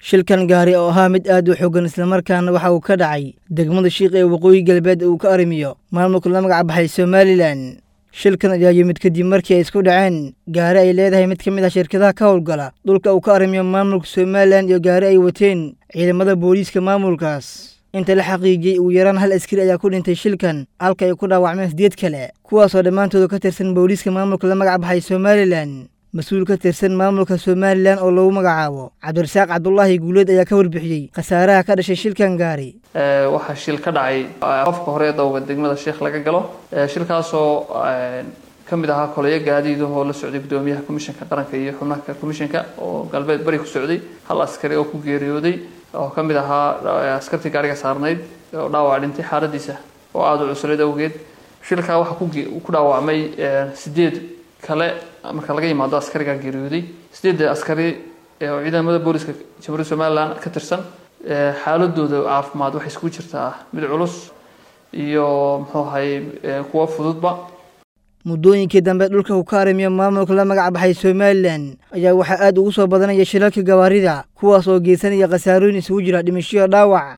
shilkan gaari oo ahaa mid aad u xoogan islamarkaana waxa uu ka dhacay degmada shiiq ee waqooyi galbeed uu ka arrimiyo maamulka la magac baxay somalilan shilkan ayaa yimid kadib markii ay isku dhaceen gaari ay leedahay mid ka mid ah shirkadaha ka howlgala dhulka uu ka arrimiyo maamulka somalilan iyo gaari ay wateen ciidamada booliiska maamulkaas inta la xaqiijiyey ugu yaraan hal askari ayaa ku dhintay shilkan halka ay ku dhaawacmeen sideed kale kuwaasoo dhammaantooda ka tirsan booliiska maamulka la magac baxay somalilan mas-uul ka tirsan maamulka somalilan oo lagu magacaabo cabdirasaaq cabdulaahi guuleed ayaa ka warbixiyey khasaaraha ka dhashay shilkan gaari waxaa shil ka dhacay qofka hore dowga degmada sheekh laga galo shilkaasoo ka mid ahaa koleyo gaadiidahoo la socday guddoomiyaha komishanka qaranka iyo xubnaha komishanka oo galbeed bari ku socday hal askari oo ku geeriyooday oo ka mid ahaa askartii gaariga saarnayd oo dhaawac dhintay xaaladiisa oo aada u cuslayd awgeed shilkaa waxaa ku dhaawacmay sideed kale marka laga yimaado askarigaa geeriyooday sideedda askari oo ciidamada booliska jamhuuriyadda somalilan ka tirsan xaaladooda caafimaad waxay iskugu jirtaa mid culus iyo muxuu ahay kuwa fududba muddooyinkii dambe dhulka uu ka arrimiyo maamulka la magac baxay somalilan ayaa waxaa aad ugu soo badanaya shilalka gawaarida kuwaas oo geysanaya khasaarooyin isugu jira dhimashoyo dhaawac